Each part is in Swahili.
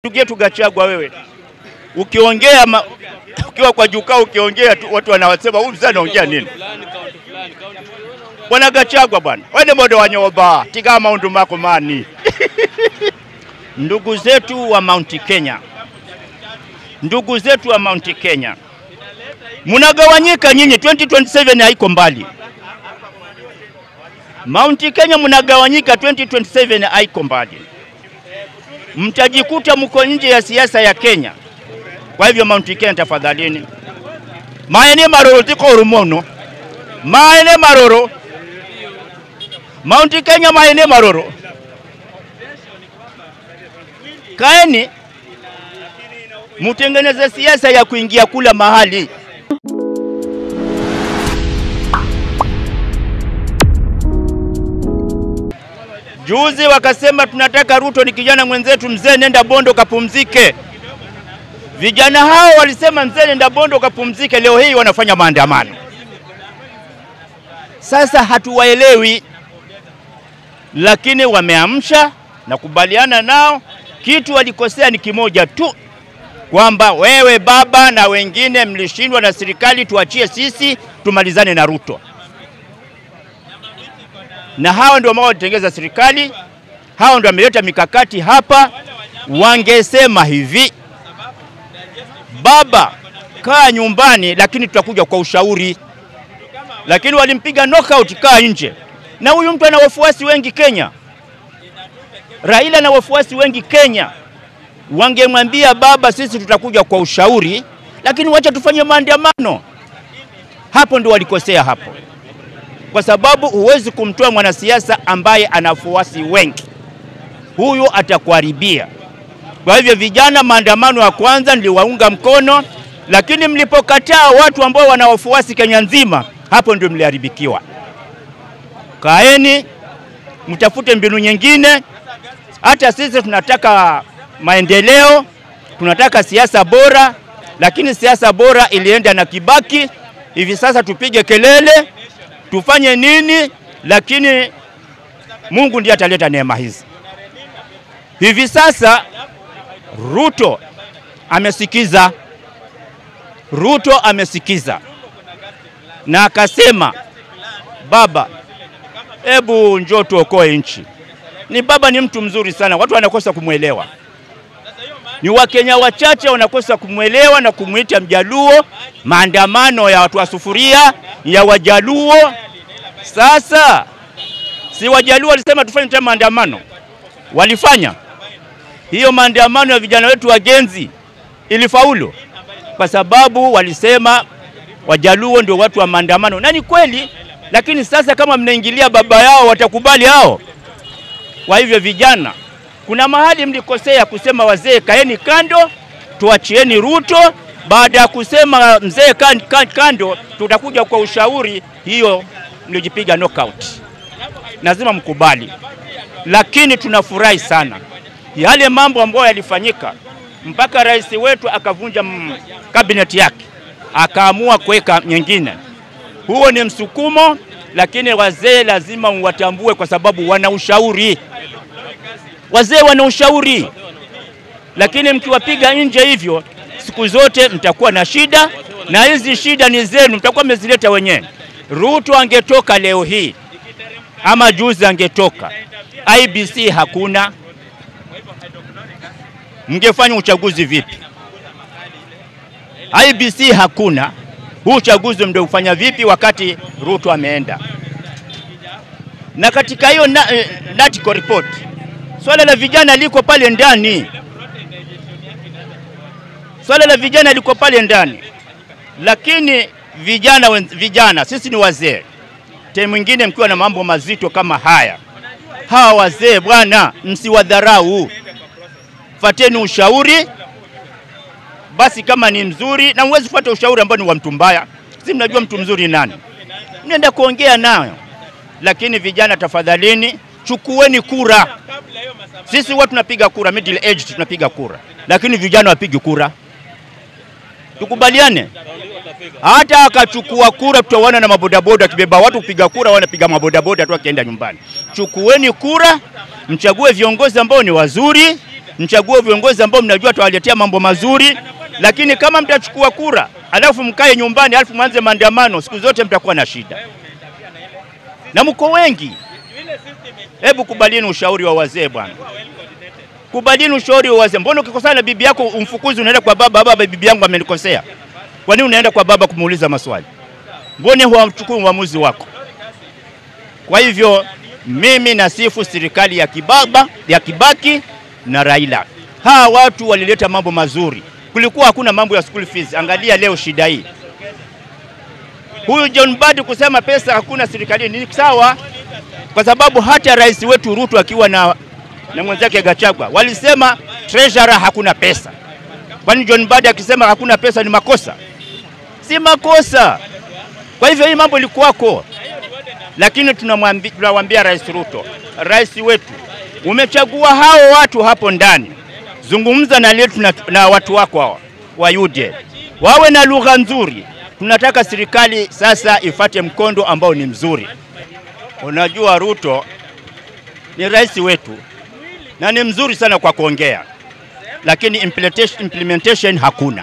Ndugu yetu Gachagua, wewe ukiongea ma, ukiwa kwa jukwaa ukiongea tu watu wanawasema huyu mzee anaongea nini? Bwana Gachagua bwana, wene modo wa nyoba tiga maundu mako mani ndugu zetu wa Mount Kenya, ndugu zetu wa Mount Kenya, mnagawanyika nyinyi. 2027 haiko mbali. Mount Kenya mnagawanyika, 2027 haiko mbali, mtajikuta mko nje ya siasa ya Kenya. Kwa hivyo Mount Kenya, tafadhalini, maene maroro tiko rumono, maene maroro Mount Kenya, maene maroro, kaeni mutengeneze siasa ya kuingia kula mahali Juzi wakasema tunataka Ruto ni kijana mwenzetu, mzee nenda Bondo kapumzike. Vijana hao walisema mzee nenda Bondo kapumzike, leo hii wanafanya maandamano. Sasa hatuwaelewi, lakini wameamsha na kubaliana nao. Kitu walikosea ni kimoja tu, kwamba wewe baba na wengine mlishindwa na serikali, tuachie sisi tumalizane na Ruto na hao ndio ambao walitengeza serikali, hao ndio wameleta mikakati hapa. Wangesema hivi, baba, kaa nyumbani, lakini tutakuja kwa ushauri, lakini walimpiga knockout, kaa nje. Na huyu mtu ana wafuasi wengi Kenya, Raila ana wafuasi wengi Kenya. Wangemwambia baba, sisi tutakuja kwa ushauri, lakini wacha tufanye maandamano. Hapo ndio walikosea hapo kwa sababu huwezi kumtoa mwanasiasa ambaye ana wafuasi wengi, huyu atakuharibia. Kwa hivyo, vijana, maandamano ya kwanza niliwaunga mkono, lakini mlipokataa watu ambao wana wafuasi Kenya nzima, hapo ndio mliharibikiwa. Kaeni mtafute mbinu nyingine. Hata sisi tunataka maendeleo, tunataka siasa bora, lakini siasa bora ilienda na Kibaki. Hivi sasa tupige kelele tufanye nini? Lakini Mungu ndiye ataleta neema hizi. Hivi sasa Ruto amesikiza, Ruto amesikiza na akasema, baba, hebu njoo tuokoe nchi. Ni baba ni mtu mzuri sana, watu wanakosa kumwelewa. Ni Wakenya wachache wanakosa kumwelewa na kumwita Mjaluo. Maandamano ya watu wa sufuria ya Wajaluo. Sasa si Wajaluo walisema tufanye tena maandamano, walifanya hiyo maandamano ya vijana wetu wagenzi, ilifaulu kwa sababu walisema Wajaluo ndio watu wa maandamano, na ni kweli. Lakini sasa kama mnaingilia baba yao, watakubali hao? Kwa hivyo vijana, kuna mahali mlikosea kusema wazee kaeni kando, tuachieni Ruto. Baada ya kusema mzee kan, kan, kando, tutakuja kwa ushauri, hiyo mlijipiga knockout. Lazima mkubali, lakini tunafurahi sana yale mambo ambayo yalifanyika mpaka rais wetu akavunja kabineti yake akaamua kuweka nyingine. Huo ni msukumo, lakini wazee lazima mwatambue, kwa sababu wana ushauri. Wazee wana ushauri, lakini mkiwapiga nje hivyo, siku zote mtakuwa na shida, na hizi shida ni zenu, mtakuwa mmezileta wenyewe. Ruto angetoka leo hii ama juzi angetoka, IBC hakuna, mngefanya uchaguzi vipi? IBC hakuna, huu uchaguzi ndio ufanya vipi wakati Ruto ameenda? Na katika hiyo na, eh, NATCO report swala la vijana liko pale ndani, swala la vijana liko pale ndani, lakini vijana, wen- vijana sisi ni wazee, time mwingine mkiwa na mambo mazito kama haya, hawa wazee bwana, msiwadharau, fateni ushauri basi kama ni mzuri, na mwezi fuata ushauri ambao ni wa mtu mbaya. Si mnajua mtu mzuri ni nani, mnaenda kuongea nayo. Lakini vijana, tafadhalini, chukueni kura. Sisi watu tunapiga kura, middle age tunapiga kura, lakini vijana wapigi kura. Tukubaliane, hata akachukua kura, tutaona na mabodaboda akibeba watu kupiga kura, wanapiga mabodaboda tu akienda nyumbani. Chukueni kura, mchague viongozi ambao ni wazuri mchague viongozi ambao mnajua tawaletea mambo mazuri, lakini kama mtachukua kura alafu mkae nyumbani alafu mwanze maandamano, siku zote mtakuwa na shida, na mko wengi. Hebu kubalini ushauri wa wazee bwana, kubalini ushauri wa wazee. Mbona ukikosana na bibi yako umfukuzi, unaenda kwa baba, baba, bibi yangu amenikosea? Kwa nini unaenda kwa baba kumuuliza maswali? Mbona huwachukui uamuzi wako? Kwa hivyo mimi nasifu serikali ya Kibaba, ya Kibaki na Raila. Hawa watu walileta mambo mazuri, kulikuwa hakuna mambo ya school fees. Angalia leo shida hii. Huyu John Mbadi kusema pesa hakuna serikalini ni sawa, kwa sababu hata rais wetu Ruto akiwa na, na mwenzake Gachagua walisema treasurer hakuna pesa. Kwani John Mbadi akisema hakuna pesa ni makosa? Si makosa. Kwa hivyo hii mambo ilikuwako, lakini tunamwambi- tunamwambia Rais Ruto, rais wetu, umechagua hao watu hapo ndani, zungumza na letu na, na watu wako hawa wa UDA wawe na lugha nzuri. Tunataka serikali sasa ifate mkondo ambao ni mzuri. Unajua Ruto ni rais wetu na ni mzuri sana kwa kuongea, lakini implementation, implementation hakuna.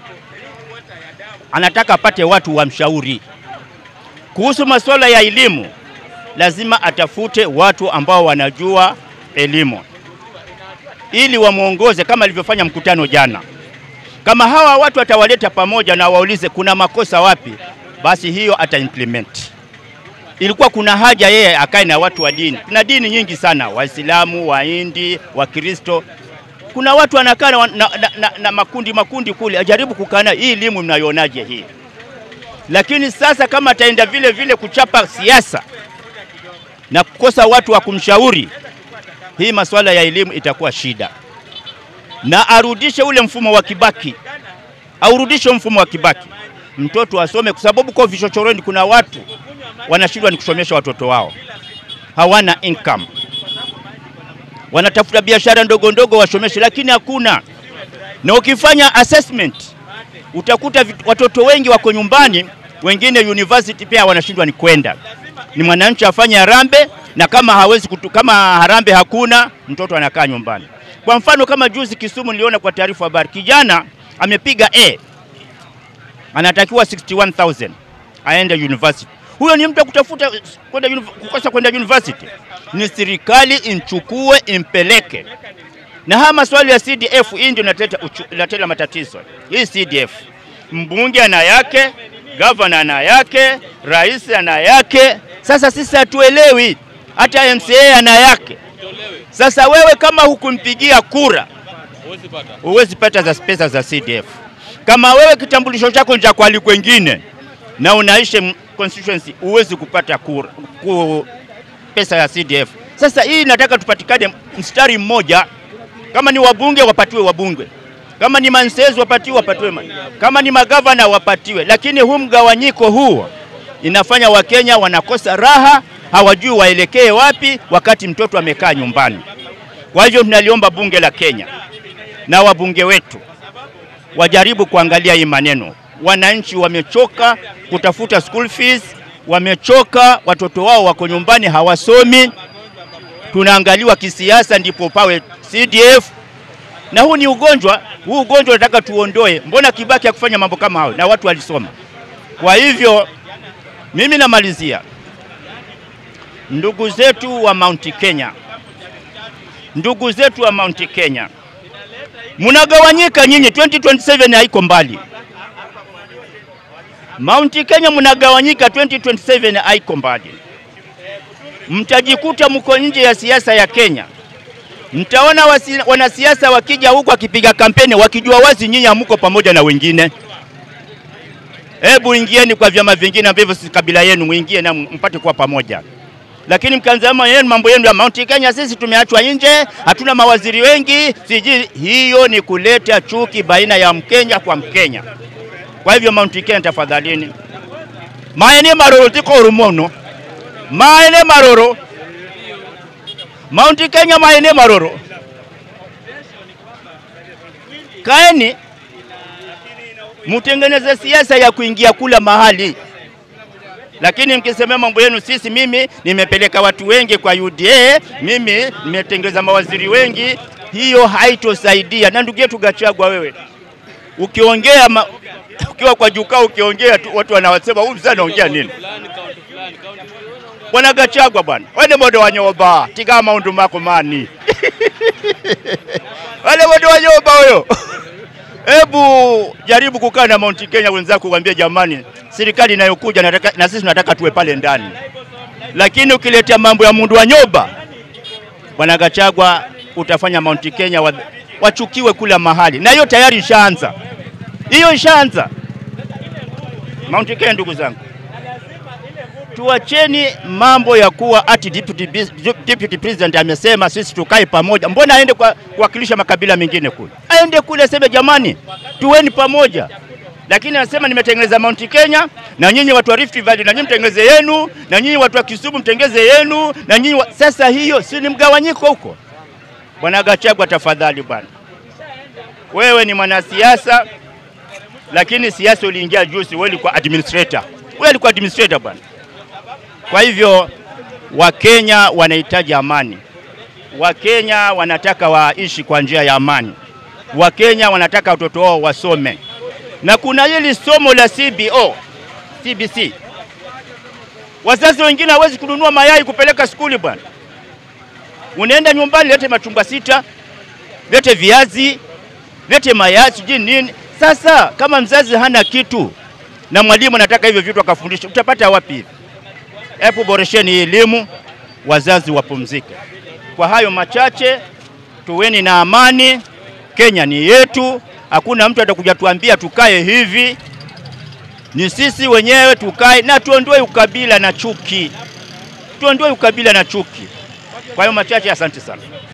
Anataka apate watu wamshauri kuhusu masuala ya elimu. Lazima atafute watu ambao wanajua elimu ili wamwongoze kama alivyofanya mkutano jana. Kama hawa watu atawaleta pamoja na waulize kuna makosa wapi, basi hiyo ata implement. Ilikuwa kuna haja yeye akae na watu wa dini. Kuna dini nyingi sana, Waislamu, Wahindi, Wakristo. Kuna watu wanakaa na, na, na, na, na makundi makundi kule, ajaribu kukaa nayo. Hii elimu mnaionaje hii? Lakini sasa kama ataenda vile vile kuchapa siasa na kukosa watu wa kumshauri, hii masuala ya elimu itakuwa shida, na arudishe ule mfumo wa Kibaki, aurudishe mfumo wa Kibaki, mtoto asome, kwa sababu kwa vichochoroni kuna watu wanashindwa ni kusomesha watoto wao, hawana income, wanatafuta biashara ndogo ndogo wasomeshe, lakini hakuna. Na ukifanya assessment utakuta vit- watoto wengi wako nyumbani, wengine university pia wanashindwa ni kwenda. Ni mwananchi afanye harambe, na kama hawezi kutu, kama harambe hakuna, mtoto anakaa nyumbani. Kwa mfano kama juzi Kisumu niliona kwa taarifa habari, kijana amepiga A anatakiwa 61000 aende university. Huyo ni mtu kutafuta kwenda uni- kukosa kwenda university, ni serikali imchukue impeleke. Na haya maswali ya CDF hii ndio inaleta uchu- inaleta matatizo. Hii CDF mbunge ana yake, gavana ana yake, rais ana yake. Sasa sisi hatuelewi, hata MCA ana yake. Sasa wewe kama hukumpigia kura huwezi pata za pesa za CDF. Kama wewe kitambulisho chako ni cha kwali kwengine na unaishi m- constituency, huwezi kupata kura, ku, pesa ya CDF. Sasa hii nataka tupatikane mstari mmoja, kama ni wabunge wapatiwe wabunge, kama ni mansezi wapatiwe wapatiwe, ma- kama ni magavana wapatiwe. Lakini huu mgawanyiko huu inafanya Wakenya wanakosa raha, hawajui waelekee wapi wakati mtoto amekaa nyumbani. Kwa hivyo tunaliomba bunge la Kenya na wabunge wetu wajaribu kuangalia hii maneno. Wananchi wamechoka kutafuta school fees, wamechoka, watoto wao wako nyumbani hawasomi. Tunaangaliwa kisiasa ndipo pawe CDF, na huu ni ugonjwa. Huu ugonjwa nataka tuondoe. Mbona Kibaki akufanya mambo kama hayo na watu walisoma? Kwa hivyo mimi namalizia, ndugu zetu wa Mount Kenya, ndugu zetu wa Mount Kenya, mnagawanyika nyinyi, 2027 haiko mbali. Mount Kenya mnagawanyika, 2027 haiko mbali. Mtajikuta mko nje ya siasa ya Kenya. Mtaona wasi- wanasiasa wakija huku wakipiga kampeni wakijua wazi nyinyi hamuko pamoja na wengine. Hebu ingieni kwa vyama vingine ambavyo si kabila yenu, muingie na mpate kuwa pamoja lakini mkanzama yenu mambo yenu ya Mount Kenya, sisi tumeachwa nje, hatuna mawaziri wengi, sijui. Hiyo ni kuleta chuki baina ya Mkenya kwa Mkenya. Kwa hivyo Mount Kenya, tafadhalini, maene maroro tiko rumono, maene maroro Mount Kenya, maene maroro, kaeni mutengeneze siasa ya kuingia kula mahali lakini mkisemea mambo yenu, sisi, mimi nimepeleka watu wengi kwa UDA, mimi nimetengeza mawaziri wengi, hiyo haitosaidia. Na ndugu yetu Gachagua, wewe ukiongea ma, ukiwa kwa jukwaa ukiongea tu watu wanawasema huyu mzee anaongea nini? Bwana Gachagua bwana, wene modo wanyoba tiga maundu mako mani wale modo wanyoba huyo Hebu jaribu kukaa na Mount Kenya wenzako, kuambia jamani, serikali inayokuja nataka, na sisi tunataka tuwe pale ndani, lakini ukiletea mambo ya mundu wa nyoba, bwana Gachagua, utafanya Mount Kenya wa, wachukiwe kula mahali, na hiyo tayari ishaanza, hiyo ishaanza Mount Kenya. Ndugu zangu, tuacheni mambo ya kuwa ati deputy, deputy president amesema sisi tukae pamoja. Mbona aende kwa kuwakilisha makabila mengine kule? Aende kule aseme jamani, tuweni pamoja. Lakini anasema nimetengeneza Mount Kenya, na nyinyi watu wa Rift Valley na nyinyi mtengeze yenu, na nyinyi watu wa Kisumu mtengeze yenu, na nyinyi wa... Sasa hiyo si ni mgawanyiko huko? Bwana Gachagua, tafadhali bwana, wewe ni mwanasiasa, lakini siasa uliingia juzi, wewe ulikuwa administrator, wewe ulikuwa administrator bwana. Kwa hivyo Wakenya wanahitaji amani, Wakenya wanataka waishi kwa njia ya amani, Wakenya wanataka watoto wao wasome, na kuna hili somo la CBO, CBC. Wazazi wengine hawezi kununua mayai kupeleka skuli bwana, unaenda nyumbani, lete machungwa sita, lete viazi, lete mayai, sijui nini. Sasa kama mzazi hana kitu na mwalimu anataka hivyo vitu akafundisha, utapata wapi hivi? Hebu boresheni hii elimu, wazazi wapumzike. Kwa hayo machache, tuweni na amani. Kenya ni yetu, hakuna mtu atakuja tuambia tukae hivi. Ni sisi wenyewe tukae na tuondoe ukabila na chuki, tuondoe ukabila na chuki. Kwa hiyo machache, asante sana.